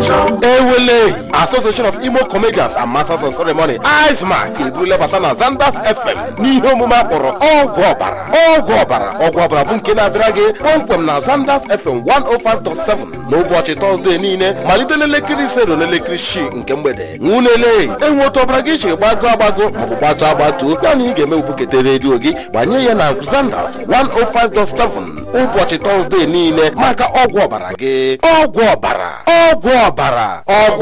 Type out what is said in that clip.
ewele association of imo comedians and masters of ceremony icemark ebule bata na zanders fm n'ihe omume akpọrọ ọgwụ ọbara ọgwụ ọbara ọgwụ ọbara bụ nke na-abịara gị kpọmkwem na zanders fm 105.7 n'ụbọchị tọzdee niile malite n'elekere ise ruo n'elekere isii nke mgbede nwunele enwe otu ọbara gị chiri gbago agbago maọbụ gbatu agbatuo naanị ị ga-eme bukete redio gị gbanye ya na zanders 105.7 ụbọchị tọzdee niile maka ọgwụ ọbara gị ọgwụ ọbara ọgwụ ọbara ọgwụ